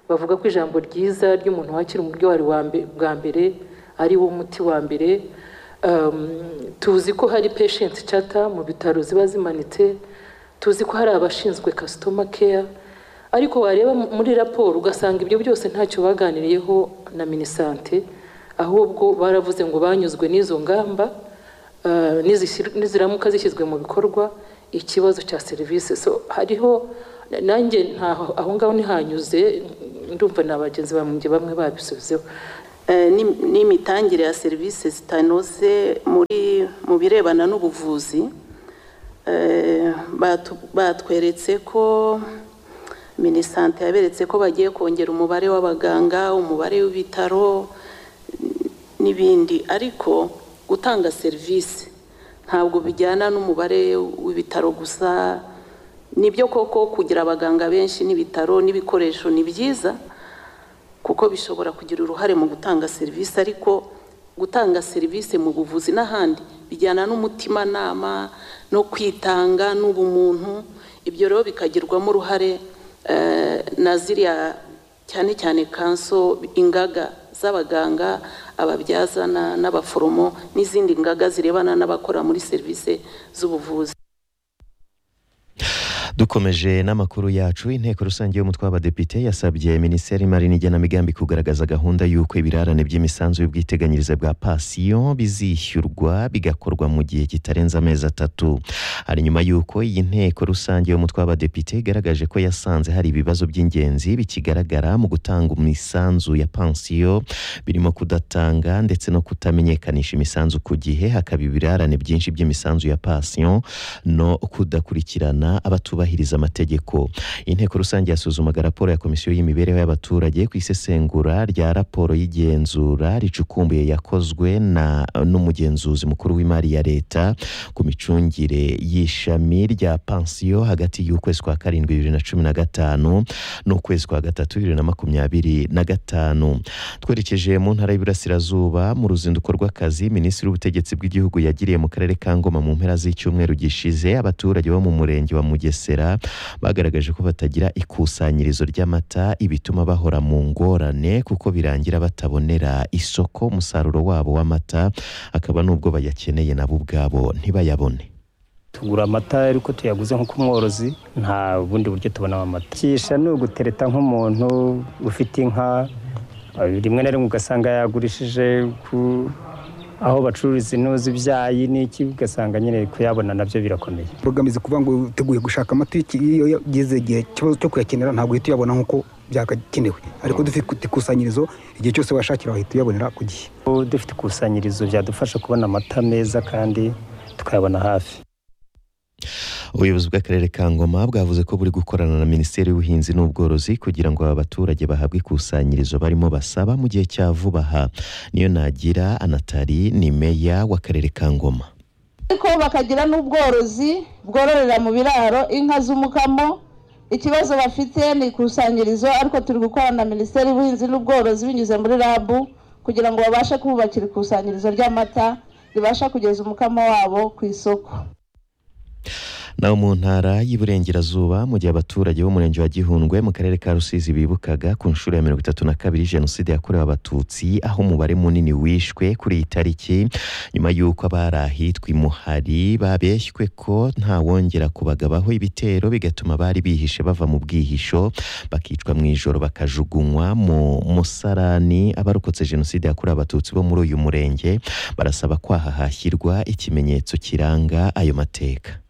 bavuga ko ijambo ryiza ry'umuntu wakira umurwayi bwa mbere ari wo muti wa mbere tuzi ko hari patient chata mu bitaro ziba zimanitse tuzi ko hari abashinzwe customer care ariko wareba muri raporo ugasanga ibyo byose ntacyo baganiriyeho na minisante ahubwo baravuze ngo banyuzwe n'izo ngamba niziramuka zishyizwe mu bikorwa ikibazo cya serivisi so hariho nanjye ntaho aho ngaho ntihanyuze ndumva na bagenzi banjye bamwe babisubizeho n'imitangire ya serivisi zitanoze mu birebana n'ubuvuzi batweretse ko minisante yaberetse ko bagiye kongera umubare w'abaganga umubare w'ibitaro n'ibindi ariko gutanga serivisi ntabwo bijyana n'umubare w'ibitaro gusa nibyo koko kugira abaganga benshi n'ibitaro n'ibikoresho ni byiza kuko bishobora kugira uruhare mu gutanga serivisi ariko gutanga serivisi mu buvuzi n'ahandi bijyana n'umutimanama no kwitanga n'ubumuntu ibyo rero bikagirwamo uruhare na ziriya cyane cyane kanso ingaga z'abaganga ababyaza n'abaforomo n'izindi ngaga zirebana n'abakora muri serivisi z'ubuvuzi dukomeje n'amakuru yacu inteko rusange y'umutwe w'abadepite yasabye minisiteri y'imari n'igenamigambi kugaragaza gahunda y'uko ibirarane by'imisanzu y'ubwiteganyirize bwa pasiyo bizishyurwa bigakorwa mu gihe kitarenze amezi atatu hari nyuma y'uko iyi nteko rusange y'umutwe w'abadepite igaragaje ko yasanze hari ibibazo by'ingenzi bikigaragara mu gutanga imisanzu ya pansiyo birimo kudatanga ndetse no kutamenyekanisha imisanzu ku gihe hakaba ibirarane byinshi by'imisanzu ya pasiyo no kudakurikirana abatubaye kubahiriza amategeko inteko rusange yasuzumaga raporo ya komisiyo y'imibereho y'abaturage ku isesengura rya raporo y'igenzura ricukumbuye yakozwe na n'umugenzuzi mukuru w'imari ya leta ku micungire y'ishami rya pansiyo hagati y'ukwezi kwa karindwi bibiri na cumi na gatanu n'ukwezi kwa gatatu bibiri na makumyabiri na gatanu twerekeje mu ntara y'Iburasirazuba mu ruzinduko rw'akazi minisitiri w'ubutegetsi bw'igihugu yagiriye mu karere ka ngoma mu mpera z'icyumweru gishize abaturage bo mu murenge wa mugesera bagaragaje ko batagira ikusanyirizo ry'amata ibituma bahora mu ngorane kuko birangira batabonera isoko umusaruro wabo w'amata akaba n'ubwo bayakeneye nabo ubwabo ntibayabone tugura amata ariko tuyaguze nko ku mworozi nta bundi buryo tubonamo amata kisha ni ugutereta nk'umuntu ufite inka rimwe na rimwe ugasanga yagurishije ku aho bacururiza ino z'ibyayi n'iki ugasanga nyine kuyabona nabyo birakomeye mbogamizi kuvuga ngo uteguye gushaka amata iyo yageze igihe ikibazo cyo kuyakenera ntabwo uhita uyabona nk'uko byakakenewe ariko dufite ikusanyirizo igihe cyose washakira wahita uyabonera ku gihe dufite ikusanyirizo byadufasha kubona amata meza kandi tukayabona hafi ubuyobozi bw'akarere ka ngoma bwavuze ko buri gukorana na minisiteri y'ubuhinzi n'ubworozi kugira ngo aba baturage bahabwe ikusanyirizo barimo basaba mu gihe cya vuba aha niyo nagira anatari ni meya w'akarere ka ngoma ariko bakagira n'ubworozi bwororera mu biraro inka z'umukamo ikibazo bafite ni ikusanyirizo ariko turi gukorana na minisiteri y'ubuhinzi n'ubworozi binyuze muri rabu kugira ngo babashe kububakira ikusanyirizo ry'amata ribasha kugeza umukamo wabo ku isoko naho mu ntara y'iburengerazuba mu gihe abaturage b'umurenge wa gihundwe mu karere ka rusizi bibukaga ku nshuro ya mirongo itatu na kabiri jenoside yakorewe abatutsi aho umubare munini wishwe kuri iyi tariki nyuma y'uko abari ahitwa imuhari babeshywe ko ntawongera kubagabaho ibitero bigatuma bari bihishe bava mu bwihisho bakicwa mu ijoro bakajugunywa mu musarani abarokotse jenoside yakorewe abatutsi bo muri uyu murenge barasaba ko hahashyirwa ikimenyetso kiranga ayo mateka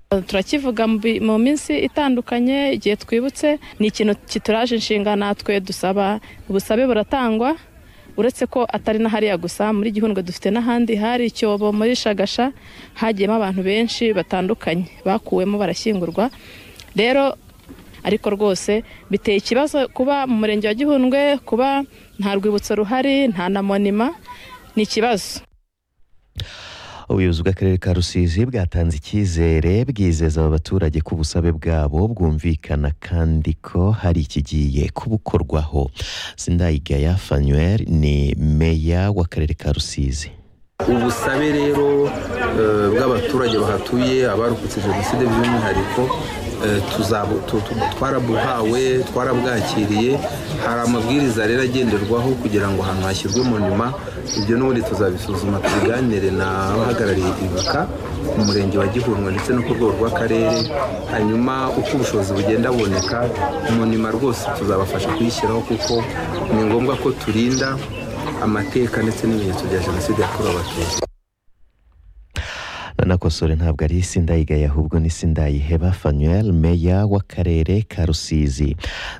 turakivuga mu minsi itandukanye igihe twibutse ni ikintu kituraje inshinga natwe dusaba ubusabe buratangwa uretse ko atari na hariya gusa muri gihundwe dufite n'ahandi hari icyobo muri shagasha hagiyemo abantu benshi batandukanye bakuwemo barashyingurwa rero ariko rwose biteye ikibazo kuba mu murenge wa gihundwe kuba nta rwibutso ruhari nta na monima ni ikibazo ubuyobozi bw'akarere ka rusizi bwatanze icyizere bwizeza aba baturage ko ubusabe bwabo bwumvikana kandi ko hari ikigiye kubukorwaho sindayigaya fanuel ni meya w'akarere ka rusizi ubusabe rero bw'abaturage bahatuye abarokotse jenoside by'umwihariko eh, tuzabu- tu- tu- twarabuhawe twarabwakiriye hari amabwiriza rero agenderwaho kugira ngo ahantu hashyirwe mu nyuma ibyo n'ubundi tuzabisuzuma tubiganire n'abahagarariye ibuka mu murenge wa gihundwe ndetse no ku rwego rw'akarere hanyuma uko ubushobozi bugenda buboneka mu nyuma rwose tuzabafasha kuyishyiraho kuko ni ngombwa ko turinda amateka ndetse n'ibimenyetso bya jenoside yakorewe abatutsi nanakosore ntabwo ari sindayigaya ahubwo ni sindayiheba fanuel meya w'akarere ka rusizi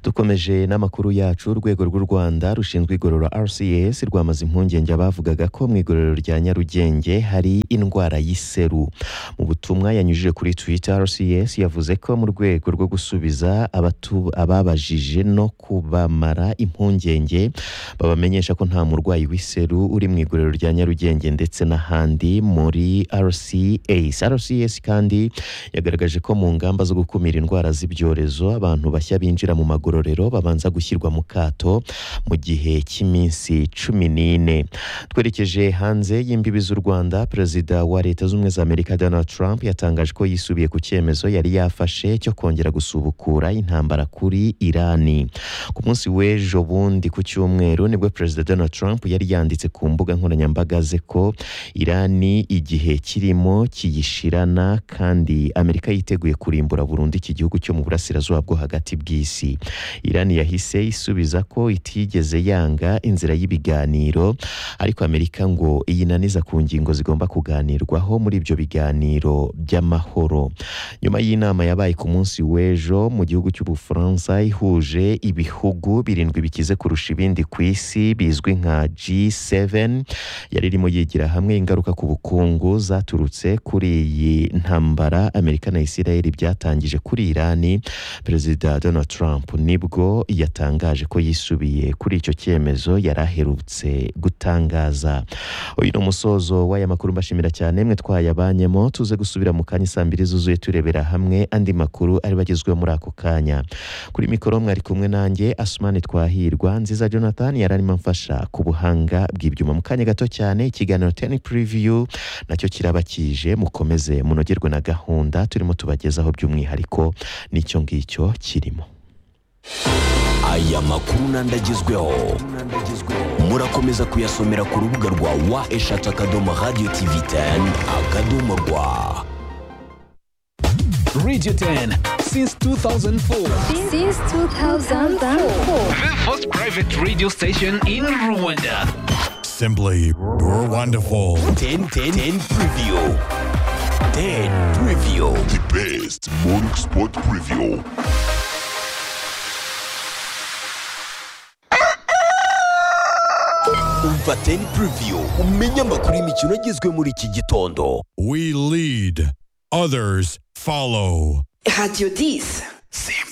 dukomeje n'amakuru yacu urwego rw'u rwanda rushinzwe igorora rcs rwamaze impungenge abavugaga ko mu igororero rya nyarugenge hari indwara y'iseru mu butumwa yanyujije kuri twitter rcs yavuze ko mu rwego rwo gusubiza abatu- ababajije no kubamara impungenge babamenyesha ko nta murwayi w'iseru uri mu iguriro rya nyarugenge ndetse n'ahandi muri rcs rcs kandi yagaragaje ko mu ngamba zo gukumira indwara z'ibyorezo abantu bashya binjira mu magororero babanza gushyirwa mu kato mu gihe cy'iminsi cumi n'ine twerekeje hanze y'imbibi z'u rwanda perezida wa leta z'ubumwe za amerika donald trump yatangaje ko yisubiye ku cyemezo yari yafashe cyo kongera gusubukura intambara kuri irani ku munsi w'ejo bundi ku cyumweru nibwo perezida donald trump yari yanditse ku mbuga nkoranyambaga ze ko irani igihe kirimo kiyishirana kandi amerika yiteguye kurimbura burundu iki gihugu cyo mu burasirazuba bwo hagati bw'isi irani yahise isubiza ko itigeze yanga inzira y'ibiganiro ariko amerika ngo iyinaniza ku ngingo zigomba kuganirwaho muri ibyo biganiro by'amahoro nyuma y'inama yabaye ku munsi w'ejo mu gihugu cy'ubufaransa ihuje ibihugu birindwi bikize kurusha ibindi ku isi bizwi nka G7 yari irimo yigira hamwe ingaruka ku bukungu zaturutse kuri iyi ntambara Amerika na Israel byatangije kuri Irani Perezida Donald Trump nibwo yatangaje ko yisubiye kuri icyo cyemezo yari aherutse gutangaza uyu ni umusozo w'aya makuru mbashimira cyane mwe twayabanyemo tuze gusubira mu kanya saa mbiri zuzuye turebera hamwe andi makuru ari bagezweho muri ako kanya kuri mikoro mwari kumwe nanjye asumani twahirwa nziza jonathan yari arimo amfasha ku buhanga bw'ibyuma mu kanya gato cyane ikiganiro teni puriviyu nacyo kiraba kije mukomeze munogerwe na gahunda turimo tubagezaho by'umwihariko n'icyo ngicyo kirimo aya makuru n'andi agezweho murakomeza kuyasomera ku rubuga rwa wa eshatu akadomo radiyo tivi teni akadomo rwa Radio 10 since 2004. Since 2004. The first private radio station in Rwanda. Simply, you're wonderful. 10 10 10 preview. 10 preview. The best morning sport preview. Umva 10 preview umenye amakuru y'imikino agezwe muri iki gitondo. We lead, others follow. Radio 10. Simba.